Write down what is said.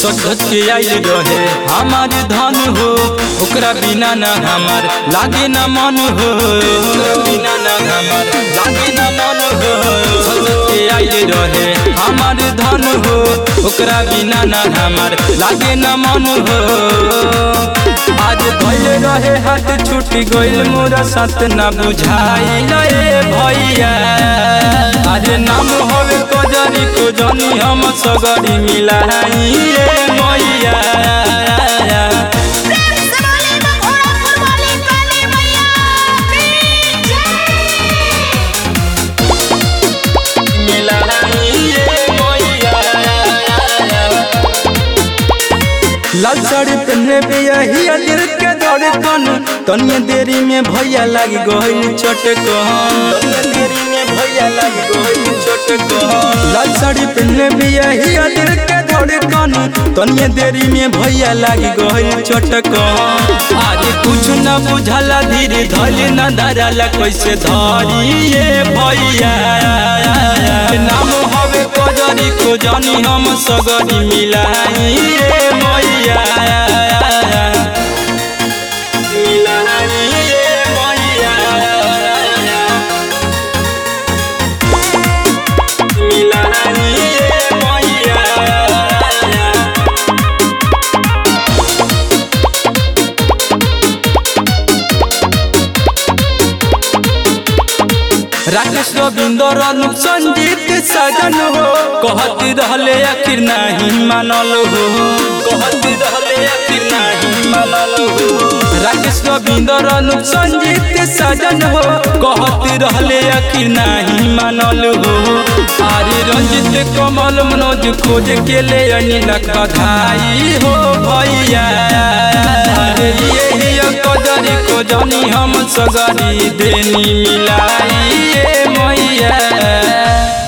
सच के आइल रहे हमार धन हो ओकरा बिना न हमार लागे न मन हो ओकरा बिना न हमार लागे न मन हो सच के आइल रहे हमार धन हो ओकरा बिना न हमार लागे न मन हो आज भइल रहे हाथ छूट गइल मोरा साथ ना बुझाइल ए भैया अरे नाम होवे कजरी को जनी हम सगरी मिलाई ए मैया प्रेम से बोले भगोड़ा वाली काली मैया की जय मिलाई ए मैया लाल साड़ी पहने पे यही दिल के धड़कन तनिए देरी में भैया लग गइल चटकन तनिए देरी में भैया लग गइल चटकन लाल साड़ी पहने पे यही दिल के धड़कन तनिए देरी में भैया लग गइल चटकन आज कुछ न बुझला धीरे धइल न धरला कैसे धरी ये भैया नाम हवे कजरी को जानी हम सगरी मिलाई ए मैया मिलाई ए मैया मिलाई ए मैया राकेश रविंदर अनुप संजीत सजन हो कहत रहले आखिर नहीं मानल हो कहत रहले आखिर नहीं मानल हो राकेश रविंदर अनुप संजीत सजन हो कहत रहले आखिर नहीं मानल हो आरे रंजित कमल मनोज खोज के ले अनिलक बधाई हो भैया अरे ये हिया कजरी को जानी हम सगरी देनी मिलाई ए मैया